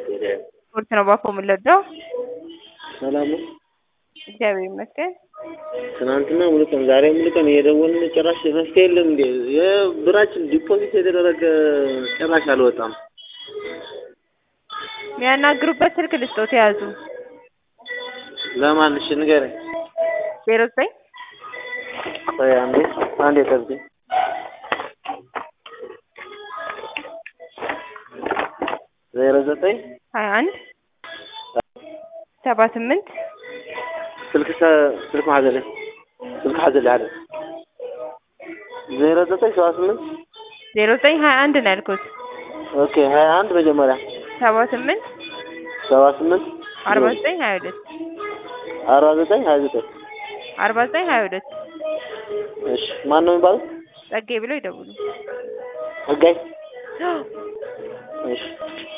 ስፖርት ነው ባኮ የምንለዳው። ሰላም ነው። እግዚአብሔር ይመስገን። ትናንትና ሙሉ ቀን ዛሬ ሙሉ ቀን እየደወልን ጭራሽ መፍትሄ የለም እንዴ? የብራችን ዲፖዚት የተደረገ ጭራሽ አልወጣም። የሚያናግሩበት ስልክ ልስጦት የያዙ ለማን? እሺ ንገረኝ። ዜሮ ዘጠኝ ቆይ አንዴ አንዴ ጠብቂኝ። ዜሮ ዘጠኝ ሀያ አንድ ሰባ ስምንት ስልክ ሰ- ስልክ ማዘለ ስልክ ማዘለ አለ ዜሮ ዘጠኝ ሰባ ስምንት ዜሮ ዘጠኝ ሀያ አንድ ነው ያልኩት። ኦኬ ሀያ አንድ መጀመሪያ ሰባ ስምንት ሰባ ስምንት አርባ ዘጠኝ ሀያ ሁለት አርባ ዘጠኝ ሀያ ዘጠኝ አርባ ዘጠኝ ሀያ ሁለት እሺ ማን ነው የሚባለው? ጸጌ ብለው ይደውሉ። ህጋይ እሺ